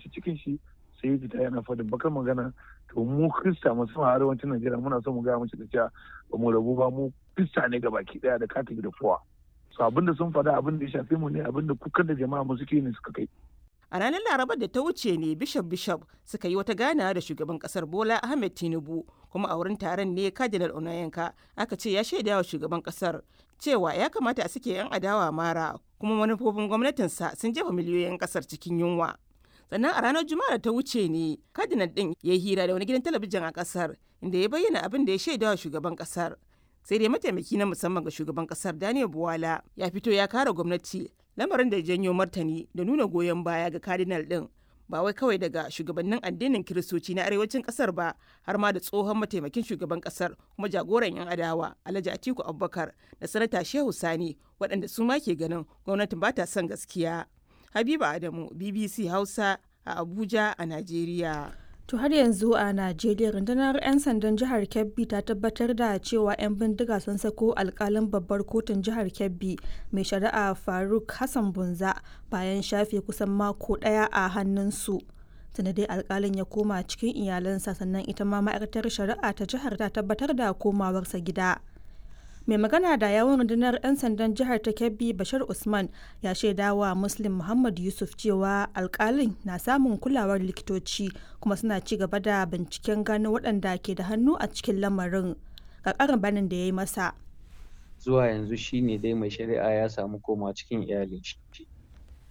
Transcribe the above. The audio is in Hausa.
abinci cikin shi sai ya fita yana faɗin bakar magana to mu krista musamman arewacin najeriya muna son mu gaya mace da cewa ba mu rabu ba mu krista ne baki daya da katolik da kowa so abin da sun faɗa abin da ya shafe mu ne abin da kukan da jama'a mu suke ne suka kai A ranar Larabar da ta wuce ne Bishop Bishop suka yi wata ganawa da shugaban kasar Bola Ahmed Tinubu kuma a wurin taron ne Cardinal Onayenka aka ce ya shaida wa shugaban kasar cewa ya kamata a sake 'yan adawa mara kuma manufofin gwamnatinsa sun jefa miliyoyin kasar cikin yunwa. Sannan a ranar Juma'a da ta wuce ne Cardinal din ya yi hira da wani gidan talabijin a kasar inda ya bayyana abin da ya shaida wa shugaban kasar. Sai dai mataimaki na musamman ga shugaban kasar Daniel Buwala ya fito ya kare gwamnati lamarin da janyo martani da nuna goyon baya ga cardinal din ba wai kawai daga shugabannin addinin kiristoci na arewacin kasar ba har ma da tsohon mataimakin shugaban kasar kuma jagoran yan adawa alhaji atiku abubakar da sanata shehu sani waɗanda su ma ke ganin gwamnatin ba ta son gaskiya habiba adamu bbc hausa a abuja a najeriya To har yanzu a Najeriya rundunar 'yan sandan jihar Kebbi ta tabbatar da cewa 'yan bindiga sun sako alkalin babbar kotun jihar Kebbi mai shari'a Faruk Hassan Bunza bayan shafe kusan mako ɗaya a hannunsu. Tunda dai alkalin ya koma cikin iyalansa sannan ita ma ma'aikatar shari'a ta jihar ta tabbatar da komawarsa gida. mai magana da yawon rundunar 'yan sandan jihar ta kebbi bashir usman ya shaida wa muslim muhammad yusuf cewa alkalin na samun kulawar likitoci kuma suna ci gaba da binciken gano waɗanda ke da hannu a cikin lamarin ga ƙarin banin da ya yi masa zuwa yanzu shine dai mai shari'a ya samu koma cikin iyalin shi